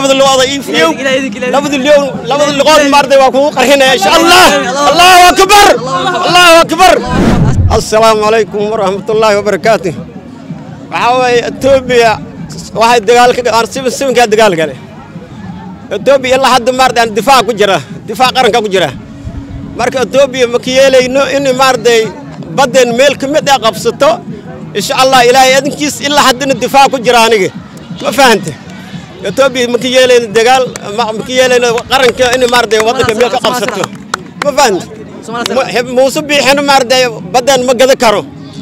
labada luqooda ii fiyow labada liyow labada luqood maarday waa kugu qarxinaya insha allah allahu akbar allahu akbar assalaamu calaykum waraxmatullaahi wabarakaatu waxaa weeye etoobiya waxay dagaal sibankaa dagaal gale etoobiya ilaa hadda maarday difaac ku jira difaac qaranka ku jira marka etoobiya ma ka yeelayno in maarday baddeen meel ka mid ah qabsato insha allah ilaahay adinkiis ilaa haddana difaac ku jira aniga ma fahante etoobiya ma ka yeelayno dagaal ma ka yeelayno qaranka in maarday waddanka meel ka qabsato ma fahante muuse biixina maarday baddeen ma gada karo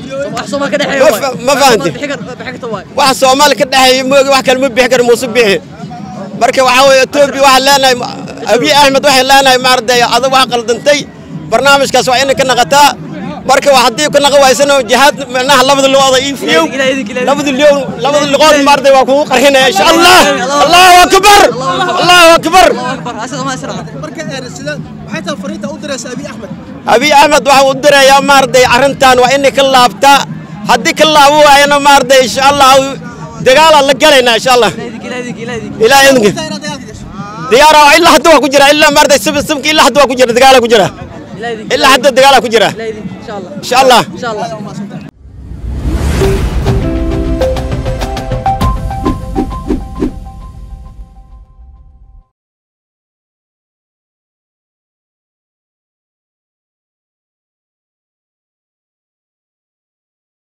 ma fahante wax soomaali ka dhexeeya moogi wax kale ma bixi karo muuse biixi marka waxaa weeye etoobiya waxaa leenahay abiy axmed waxay leenahay maarday adag waa qaldantay barnaamijkaas waa inay ka naqataa marka haddii ka naqo waysana jihaad micnaha labada luqooda ii fiyow labada liyow labada luqood maarday waa kugu qarxinaya insha allah allahu akbar allahu akbar abiy axmed waxa uu dirayaa maarday arrintan waa inay ka laabtaa haddii ka laabo waayana maarday insha allah dagaalaan la galaynaa insha allah ilaa idinka diyaara ilaa hadda waa ku jira ilaa maarday sibin sibinka ilaa hadda waa ku jira dagaala ku jira ilaa hadda dagaala ku jira insha allah